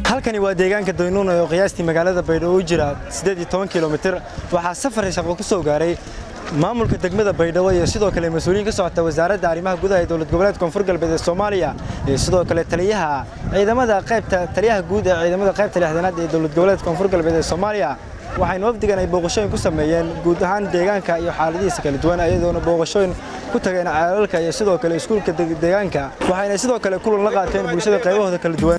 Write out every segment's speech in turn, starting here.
halkani waa deegaanka daynuuna oo qiyaastii magaalada baydhabo u jira kilomitir waxaa safar shaqo ku soo gaaray maamulka degmada baydhabo iyo sidoo kale mas-uuliyiin ka socota wasaaradda arrimaha gudaha ee dowlad goboleed koonfur galbeed ee soomaaliya iyo sidoo kale taliyaha ciidamada qaybta taliyaha guud ee ciidamada qaybta lixdanaad ee dowlad goboleed koonfur galbeed ee soomaaliya waxayna wafdigan ay booqashooyin ku sameeyeen guud ahaan deegaanka iyo xaaladihiisa kala duwan iyadoona booqashooyin ku tageen ceelalka iyo sidoo kale iskuulka deegaanka waxayna sidoo kale kulan la qaateen bulshada qaybahooda kala duwan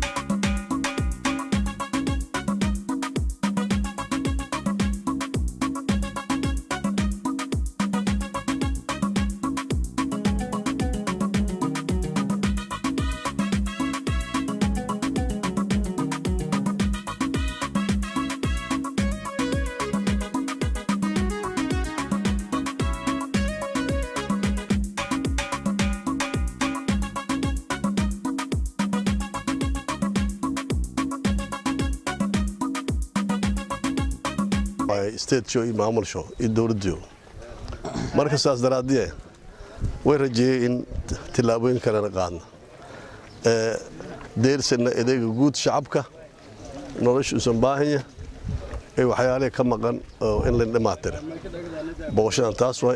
statejo iyo maamulsho iyo dowladdiyo marka saas daraaddiye way rajeeyey in tillaabooyin kalena qaadna deersana edeega guud shacabka nolosha usan baahanya ee waxyaalihi ka maqan oo in layn dhammaatira booqashadan taas way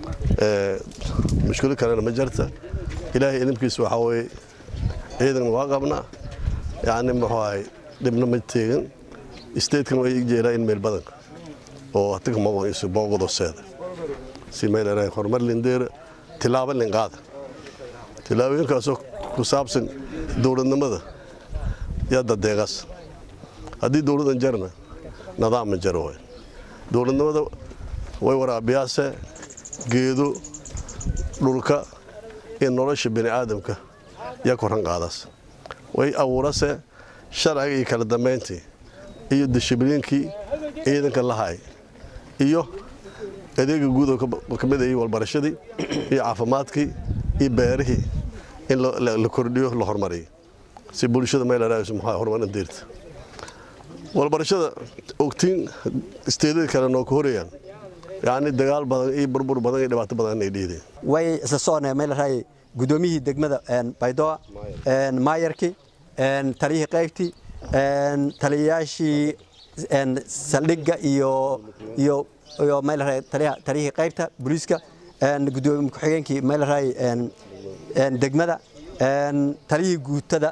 mushkilo kalena ma jarta ilaahay idinkiisa waxaa weye ciidan waa qabnaa yacni muxuu ahay dhibna ma teegin statekan way jeelaa in meel badanka oo atig maqoisu boogodoseeda si meelerahay horumar lindeera tilaabo linqaada tilaabooyinkaasoo ku saabsan dowladnimada yadda deeqas haddii dowladan jarna nidaamma jaro way dowladnimada way waraabiyaase geedo dhulka iyo nolosha bini aadamka yaa koran qaadaas way abuurase sharciga iyo kala dambayntii iyo dishibliinkii ciidanka lahay iyo adeega guud oo ka mid ayay walbarashadii iyo caafimaadkii iyo beerihii in la kordhiyo la hormariyo si bulshada meelaraayso maxaa horumarin deerta walbarashada ogtiin isteedada kale noo ka horayaan yacni dagaal badan iyo burbur badan iyo dhibaato badan inay dhiideen way isla soconaya meelaraay guddoomiyihii degmada baydoa maayarkii taliyihii qaybtii taliyayaashii saldhigga iyo iyo iyo meelaraay taliyihii qaybta booliiska gudoomiye ku-xigeenkii meelaraay degmada taliyihii guutada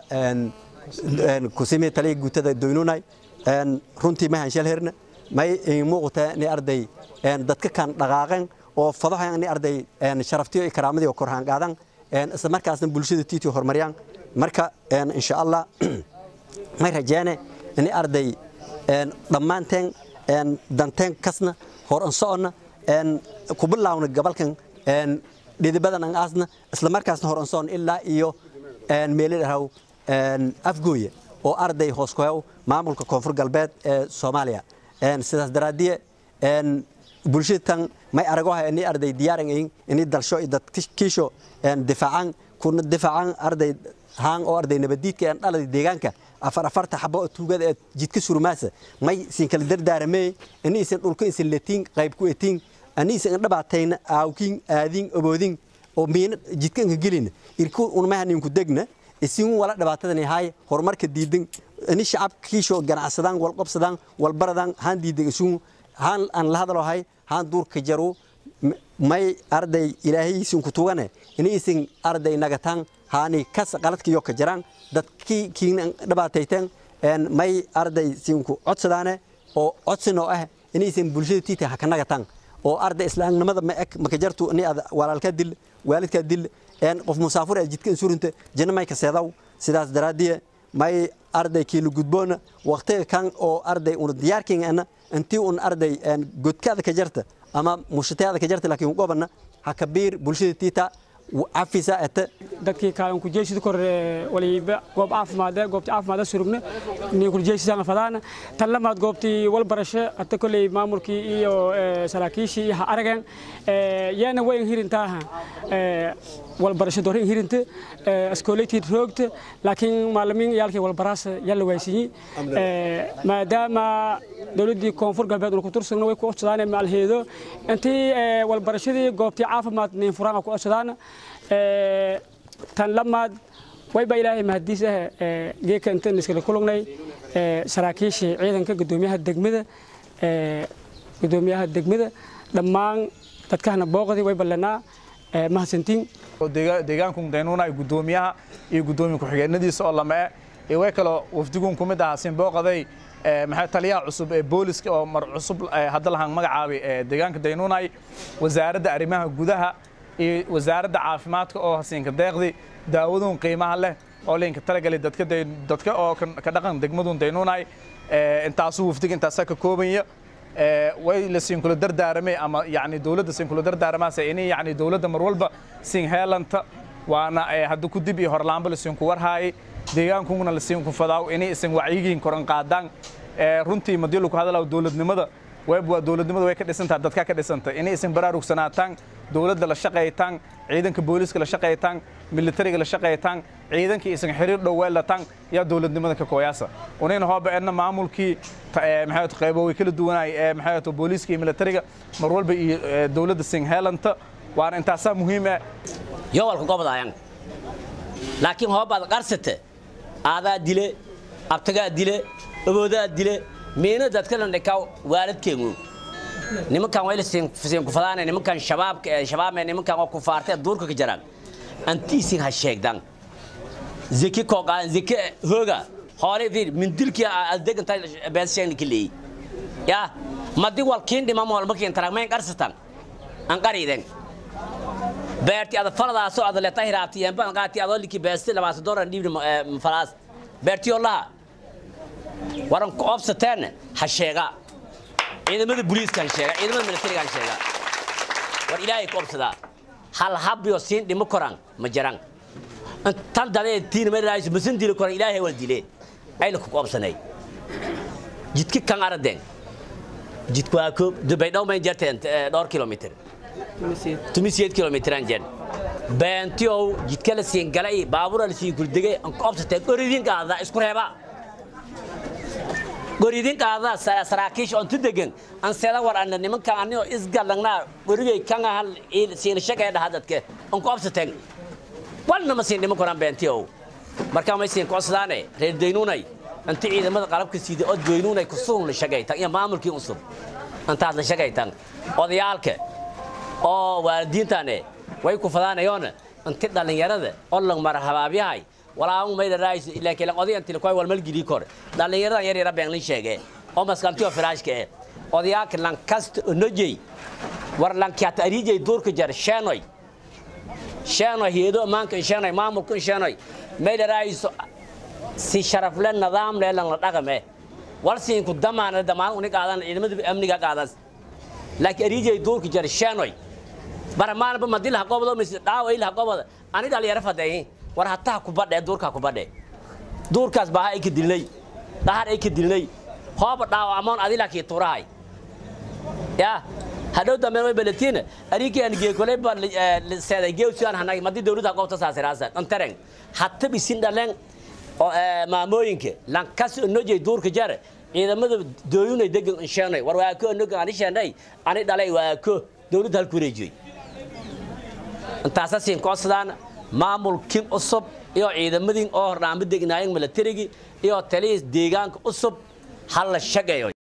kusimi taliyihii guutada doynunay runtii ma hanshal herna may muuqata ni arday dadka kan dhaqaaqeen oo fadahan ni arday sharaftiyo iyo karaamadii oo korhaan qaadan isla markaasna bulshada tiiti horumariyaan marka insha allah may rajeene ni arday dhammaanteen danteen kasna horan soconna ku bilaawna gabalkan dhidibadan an aasna isla markaasna horan socon ilaa iyo meelidhaw afgooye oo arday hoos ku hew maamulka koonfur galbeed ee soomaaliya sidaas daraaddiye bulshada tan may aragoha ini arday diyaaran ini dalsho iyo dadkiisho difaacan kuna difaacan arday haan oo arday nabadiidka aan dhalada deegaanka afar afarta xabo oo tuugada ee jidka surmaasa may isin kala dardaaramee ini isin dhulka isin letiin qayb ku etiin ani isin dhabaatayna aawkin aadin aboodin oo miina jidka inka gelin irku unmahanin ku degna isin wala dhibaatadan hay horumarka diidan ini shacabkiisho ganacsadaan wal qabsadaan wal baradaan haan diidan isun haan aan la hadalohay haan duurka jaru may arday ilaahay isin ku tugane ini isin arday nagataan haani kas qaladkiyo ka jiraan dadkii kiina dhibaatayteen may arday sinku codsadaane oo codsinoo ah inaysan bulshada tiita ha ka nagataan oo arday islaamnimada ma eg maka jartu ni ad walaalkaa dil waalidkaa dil qof musaafur ee jidka insurinta janna may ka seedaw sidaas daraaddiye may arday kiila gudboona waqtiga kan oo arday una diyaarkiina intii un arday godkaada ka jarta ama mushataada ka jarta laakiin gobana ha ka biir bulshada tiita cafisa ete dadkii kaalan kujeeshida kor waliba goob caafimaade goobtii caafimaade surugna ni kujeeshisaan fadaana tan lamaad goobtii walbarasho hata kolley maamulkii iyo saraakiishii iyo ha arageen yaana wayn hirintaaha walbarasho dorin hirinte askooleytii roogta laakiin maalimiin yaalkii walbaraas yalla waysiyi maadaama dowladdii koonfur galbeed uu ku tursagna way ku codsadaan maalheedo intii walbarashadii goobtii caafimaad niin furaan ku codsadaan tan lamaad wayba ilaahay mahadiis ah geeka intaan iskala kulugnay saraakiishii ciidanka gudoomiyaha degmada gudoomiyaha degmada dhammaan dadkahana booqdii way ballanaa mahadsantiin deegaanku daynuuna gudoomiyaha iyo gudoomiye ku-xigeenadiisa oo lama e way kaloo wafdiguun ku mid ahaa siin booqaday maxay taliyaha cusub ee booliska oo mar cusub hadda lahaan magacaabay deegaanka daynuunay wasaaradda arrimaha gudaha iyo wasaaradda caafimaadka oo hasiinka deeqdi daawaduun qiimaha leh oo liinka talagalay dadka dadka oo ka dhaqan degmaduun daynuunay intaasuu wafdiga intaasaa ka koobanya way la siin kula dardaaramay ama yani dawladda siin kula dardaaramaase inay yani dawladda mar walba siin heelanta waana hadda ku dib iyo horlaanba la siin ku warhaayay deegaankuguna la siin ku fadaaw inay isan wacyigiin koran qaadaan runtii madii lagu hadalaa dawladnimada web waa dawladnimada way ka dhisantaa dadka ka dhisanta inay isan baraarugsanaatan dawladda la shaqaytaan ciidanka booliska la shaqaytaan militariga la shaqaytaan ciidankii isan xiriir dhow weelataan yaa dawladnimada ka kooyaasa unayna hooba edna maamulkii maxay qaybo way kala duwanaay ee maxay booliska iyo militariga mar walba iyo dawladda sin heelanta waana intaasaa muhiim ah yowalka gobodaayan laakiin hoobaad qarsate aadaa dile abtagaa dile aboodaa dile miina dadkalan dhikaa waaladkeenu nimankan wayla siin ku fadaanay nimankan shabaabka ee shabaabme nimankan oo kufaartay duurka ka jaraan antiisin ha sheegdan zeki kooqaan zeki hooga hoole fiir min dilkii adegan tay beeseen kili ya madi wal kiin dhima mool makiin taragmeen qarsatan an qariiden beerti ada faladaasoo ada leeta hiraabti yamba qaati adoo liki beesti labaatan doolar dhiibni falaas beerti laha waran ku obsateen ha sheega ciidamada booliiskan sheega ciidamada militarigan sheega war ilaahay ku obsadaa hal habyo siin dhimo koran ma jiran tan dadee tiin meelays masan dili koran ilaahay wal dile ayna ku obsanay jidki kan aradeen jidku waa ko dubay dhaw may jarteen dhowr kilomitir tumiseed kilomitran jen beentiow jidka la siin galay baabura la siin kuldegay an ku obsateen oridin qaada isku reeba goridin qaada saraakiish on tudegan an seeda war anna nimanka anio isgalangnaa gorigay kan ahal siin shaqay dhaha dadke an ku obsateen walna ma siin dhiman koraan beentiow markaa may siin koosadaane reer daynuunay inta ciidamada qalabka siida oo daynuunay kusugun la shaqaytan iyo maamulkii usub intaas la shaqaytan odayaalka oo waalidiintane way ku fadaanayoona inti dhallinyarada oo lang marhabaabyahay walaamu mayda raayis laakiin lang oday inti koy walmal gili kor dhallinyaradan yar yara been lin sheege oo maskantiyo firaashka eh odayaalka lang kasta onojey war lang kiata arijey duurka jar sheenoy sheenoy heedo maanka sheenoy maamulka sheenoy mayda raayis si sharaf le nidaam le lang la dhaqame wal siin ku damaana damaan uni qaadan ciidamada amniga qaadas laakiin arijey duurka jar sheenoy baramaanba madil ha qobdo mis dhaawa il ha qobdo ani dhalinyaro fadeeyi war hataa ku badhe duurka ku badhe duurkaas baa ay ka dilnay dhahar ay ka dilnay hooba dhaawa amoon adila ki turahay ya hadhow dambe way balatina ariki an gee kole ba seeday gee usiyan hanay madi dawladda qobta saasiraasa antareng hatta bisin dhalen oo maamooyinka lankas nojay duurka jar ciidamada dooyunay degan insheenay war waa ko noga ani sheenay ani dhalay waa ko dawladda halku wareejiyey intaasa siin koodsadaan maamulkin cusub iyo ciidamadii oo hordhaanba degnaayeen militarigii iyo taliyis deegaanka cusub ha la shaqeeyo